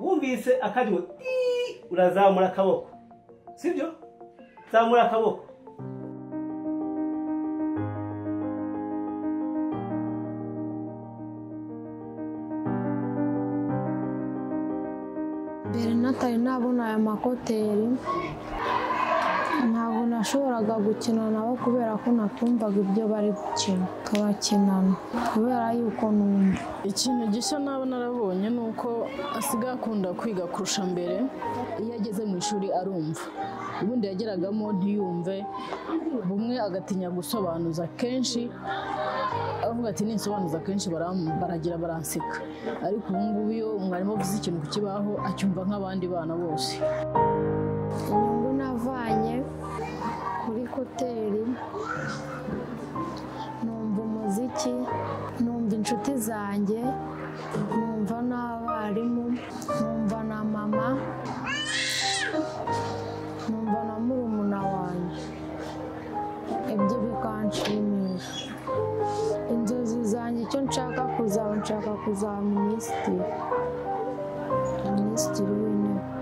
wumvise akariwe urazamura akaboko sibyo zamura akaboko mbere natari nabona aya makoteri ntabwo nashoboraga gukina nabo kubera ko natumvaga ibyo bari gukina tubakinana kubera yuko numva ikintu gishya naba narabonye ni uko asigaye akunda kwiga kurusha mbere iyo ageze mu ishuri arumva ubundi yageragamo ntiyumve bumwe agatinya gusobanuza kenshi avuga ati ninsobanuza kenshi baram- baragira baranseka ariko ubu ngubu iyo mwarimu avuze ikintu ku kibaho acyumva nk'abandi bana bose inyungu navanye kuri koteri numva umuziki numva inshuti zanjye numva n'abarimu numva na mama numva na murumuna wanjye ibyo bikanshimisha inzozi zanjye icyo nshaka kuzaba nshaka kuzaba minisitiri minisitiri w'intebe